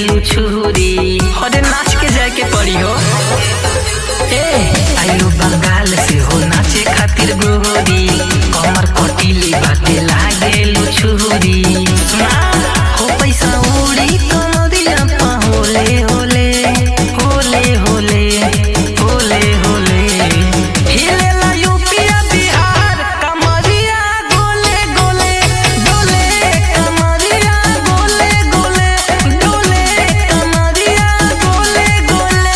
छुरी अरे नाच के जाए के पड़ी हो ए आइलो बंगाल से हो नाचे खातिर गोरी कमर कटीली बाटे लागेलु छुरी सुना हो पैसा उड़ी कमरिया पा होले होले होले होले होले होले हिलेला यूपीया बिहार कमरिया गोले गोले डोले कमरिया गोले गोले डोले कमरिया गोले गोले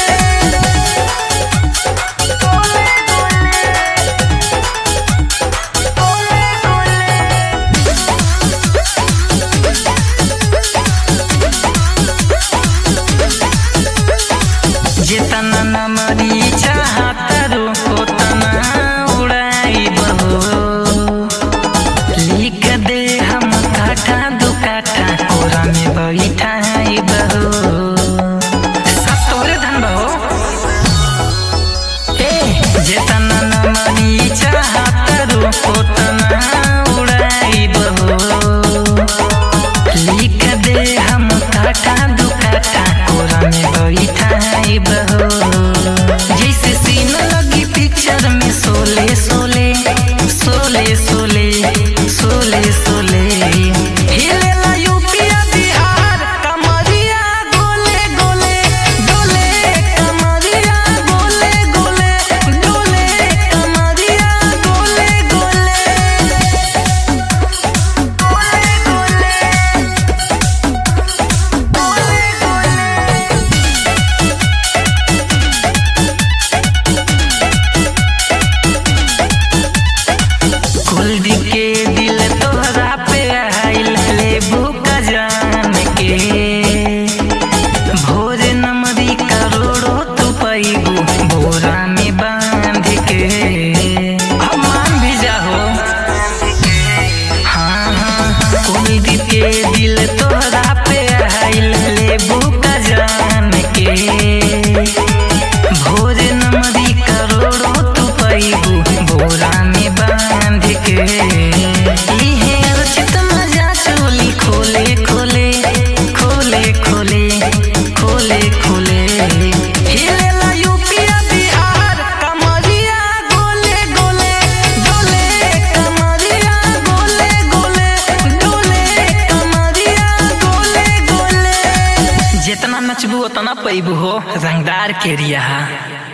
जितना न मरी चाहत रो तना उड़ाई बहो लिख दे हम काठा दो काठा कोरा में बैठाई बहो सब तोरे धन बहो ए जितना न मरी चाहत रो तना उड़ाई बहो लिख दे हम काटा दू काटा कोरा में बैठाई बहो जैसे सीन लगी पिक्चर में सोले सोले सोले सोले सोले सोले हिलेला यूपीया बिहार कमरिया गोले गोले डोले कमरिया गोले गोले डोले कमरिया गोले गोले कुल्दी के दिल तोहरा पे आइल लेबू का जान के भोर नमरी करोड़ो तू पैबू बोरा में बांध के अब मान भी जाहो हाँ हाँ कुल्दी के दिल तोहरा पे आइल लेबू का जान के भोर नमरी करोड़ो तू पैबू बोरा में बांध के इहे अर्चित मजा चोली खोले खोले खोले खोले खोले खोले हिलेला यूपीया बिहार कमरिया गोले गोले डोले कमरिया गोले गोले डोले कमरिया गोले गोले जितना नचबू उतना पैबू हो रंगदार के रिया